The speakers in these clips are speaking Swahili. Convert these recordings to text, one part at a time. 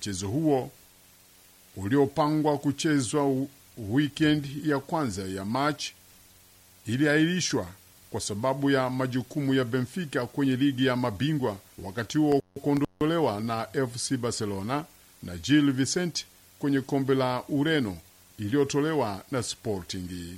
Mchezo huo uliopangwa kuchezwa weekend ya kwanza ya Machi iliahirishwa kwa sababu ya majukumu ya Benfica kwenye ligi ya mabingwa, wakati huo kuondolewa na FC Barcelona na Gil Vicente kwenye kombe la Ureno iliyotolewa na Sporting.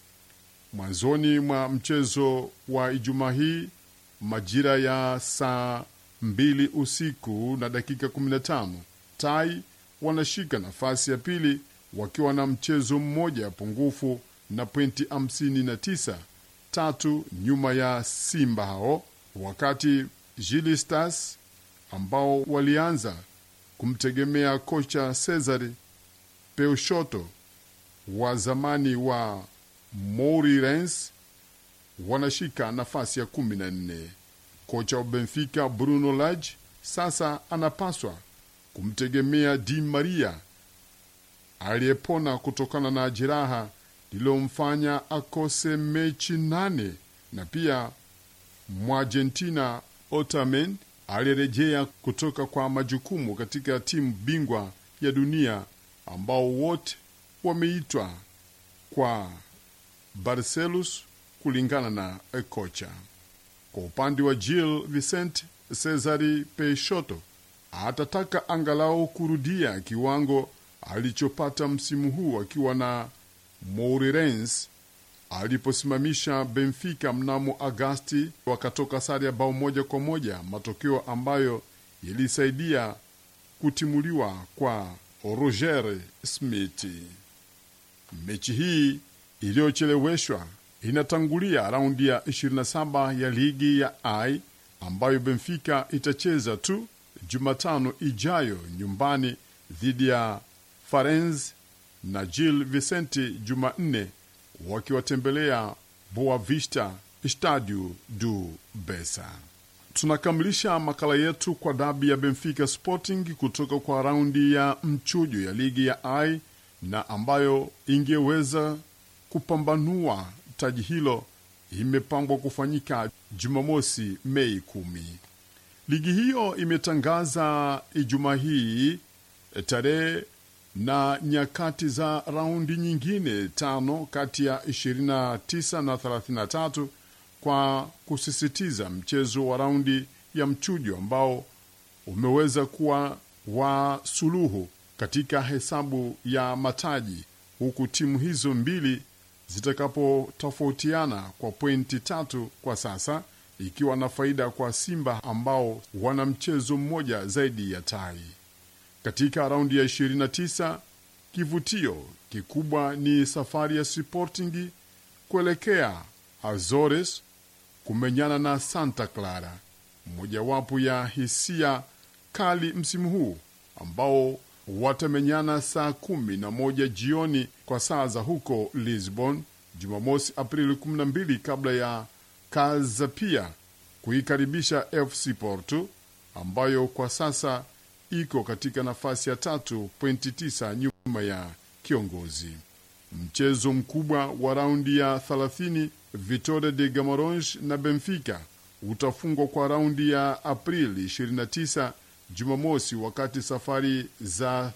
Mwanzoni mwa mchezo wa Ijumaa hii majira ya saa mbili usiku na dakika 15 Tai wanashika nafasi ya pili wakiwa na mchezo mmoja pungufu na pointi 59 tatu nyuma ya Simba hao, wakati Jili Stars ambao walianza kumtegemea kocha Cesar Peushotto wa zamani wa Moreirense wanashika nafasi ya kumi na nne. Kocha wa Benfica Bruno Lage sasa anapaswa kumtegemea Di Maria aliyepona kutokana na jeraha lililomfanya akose mechi nane, na pia Mwargentina Otamendi aliyerejea kutoka kwa majukumu katika timu bingwa ya dunia ambao wote wameitwa kwa Barcelos kulingana na kocha. Kwa upande wa Gil Vicente, Cesari Peixoto atataka angalau kurudia kiwango alichopata msimu huu akiwa na Moreirense aliposimamisha Benfica mnamo Agasti, wakatoka sare ya bao moja kwa moja, matokeo ambayo yalisaidia kutimuliwa kwa Roger Smith. Mechi hii iliyocheleweshwa inatangulia raundi ya 27 ya ligi ya I ambayo Benfica itacheza tu Jumatano ijayo nyumbani dhidi ya Farense na Gil Vicente Jumanne wakiwatembelea Boa Vista Stadio do Bessa. Tunakamilisha makala yetu kwa dabi ya Benfica Sporting kutoka kwa raundi ya mchujo ya ligi ya I na ambayo ingeweza kupambanua taji hilo imepangwa kufanyika Jumamosi, Mei kumi. Ligi hiyo imetangaza Ijumaa hii tarehe na nyakati za raundi nyingine tano kati ya 29 na 33 kwa kusisitiza mchezo wa raundi ya mchujo ambao umeweza kuwa wa suluhu katika hesabu ya mataji, huku timu hizo mbili zitakapotofautiana kwa pointi tatu kwa sasa, ikiwa na faida kwa Simba ambao wana mchezo mmoja zaidi ya Tai. Katika raundi ya 29 kivutio kikubwa ni safari ya Sporting kuelekea Azores kumenyana na Santa Clara, mojawapo ya hisia kali msimu huu ambao watamenyana saa kumi na moja jioni kwa saa za huko Lisbon, Jumamosi Aprili 12 kabla ya Kazapia kuikaribisha FC Porto ambayo kwa sasa iko katika nafasi ya tatu pointi tisa nyuma ya kiongozi. Mchezo mkubwa wa raundi ya 30 Vitória de Guimarães na Benfica utafungwa kwa raundi ya Aprili 29 Jumamosi, wakati safari za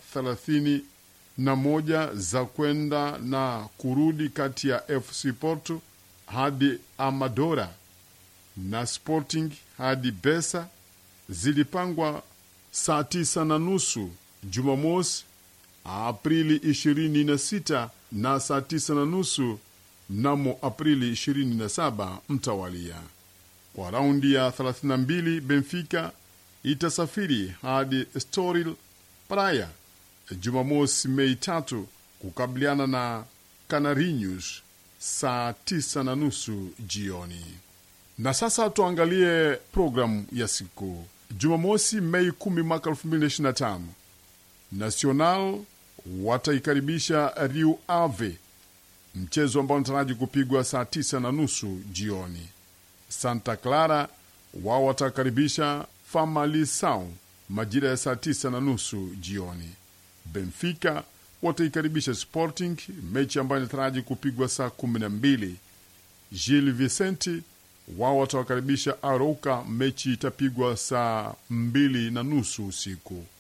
31 za kwenda na kurudi kati ya FC Porto hadi Amadora na Sporting hadi Bessa zilipangwa saa tisa na nusu Jumamosi Aprili 26 na saa tisa na nusu mnamo Aprili 27 mtawalia. Kwa raundi ya 32 Benfica itasafiri hadi Estoril Praia Jumamosi Mei tatu kukabiliana na Canarinhos saa tisa na nusu jioni. Na sasa tuangalie programu ya siku Jumamosi Mei 10 mwaka 2025, Nacional wataikaribisha Rio Ave, mchezo ambao unataraji kupigwa saa tisa na nusu jioni. Santa Clara wao watakaribisha Famalicao majira ya saa tisa na nusu jioni. Benfica wataikaribisha Sporting, mechi ambayo inataraji kupigwa saa kumi na mbili. Gil Vicente wao watawakaribisha Arouca, mechi itapigwa saa mbili na nusu usiku.